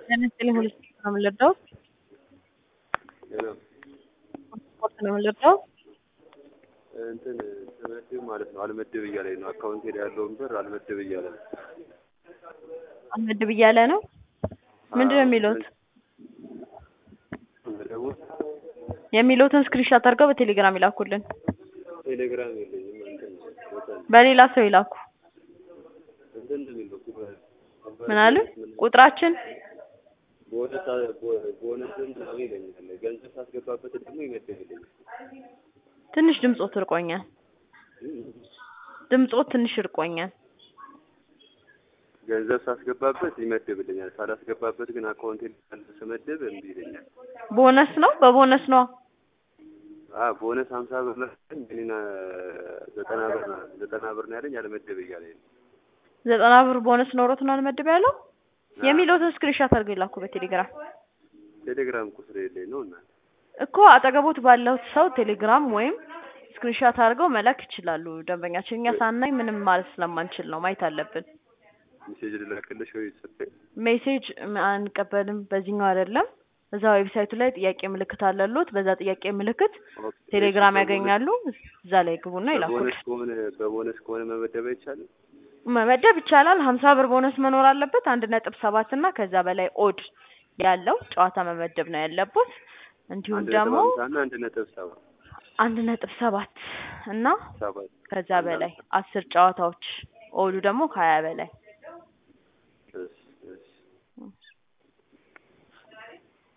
ጤና ይስጥልኝ ሁሉ ስፖርት ነው የምንወደው ስፖርት ነው የምንወደው እንትን ስመድብ ማለት ነው አልመድብ እያለኝ ነው። አካውንቴ ላይ ያለውን ብር አልመድብ እያለ ነው። አልመድብ እያለ ነው። ምንድን ነው የሚሉት? ደግሞ የሚሉትን ስክሪንሾት አድርገው በቴሌግራም ይላኩልን። ቴሌግራም የለኝም። እንትን ቦታ ነው። በሌላ ሰው ይላኩ። እንትን ነው የሚለው ምን አሉ? ቁጥራችን ቦነስ ቦነስን ምናምን ይለኛል። ገንዘብ ሳስገባበት ደግሞ ይመድብልኛል። ትንሽ ድምፆት እርቆኛል። ድምፆት ትንሽ እርቆኛል። ገንዘብ ሳስገባበት ይመድብልኛል። ሳላስገባበት ግን አካውንቴ ላይ ስመድብ እምቢ ይለኛል። ቦነስ ነው በቦነስ ነው። አ ቦነስ ሀምሳ ብር ነው ያለኝ እኔና ዘጠና ብር ነው ዘጠና ብር ነው ያለኝ አልመድብ እያለኝ ነው። ዘጠና ብር ቦነስ ኖሮት ነው አልመድብ ያለው። የሚሉትን ስክሪንሾት አድርገው ይላኩ በቴሌግራም ቴሌግራም ቁጥር የለኝ ነው እና እኮ አጠገቦት ባለው ሰው ቴሌግራም ወይም ስክሪንሾት አድርገው መላክ ይችላሉ። ደንበኛችን እኛ ሳናይ ምንም ማለት ስለማንችል ነው ማየት አለብን። ሜሴጅ ልላክልሽ ወይ ጽፌ ሜሴጅ አንቀበልም፣ በዚህኛው አይደለም። እዛ ዌብሳይቱ ላይ ጥያቄ ምልክት አለሎት። በዛ ጥያቄ ምልክት ቴሌግራም ያገኛሉ። እዛ ላይ ግቡና ይላኩል። በቦነስ ከሆነ በቦነስ ከሆነ መመደብ አይቻልም። መመደብ ይቻላል። ሀምሳ ብር ቦነስ መኖር አለበት። አንድ ነጥብ ሰባት እና ከዛ በላይ ኦድ ያለው ጨዋታ መመደብ ነው ያለበት። እንዲሁም አንድ ነጥብ ደግሞ ሀምሳ እና አንድ ነጥብ ሰባት አንድ ነጥብ ሰባት እና ሰባት ከዛ በላይ አስር ጨዋታዎች ኦዱ ደግሞ ከሀያ በላይ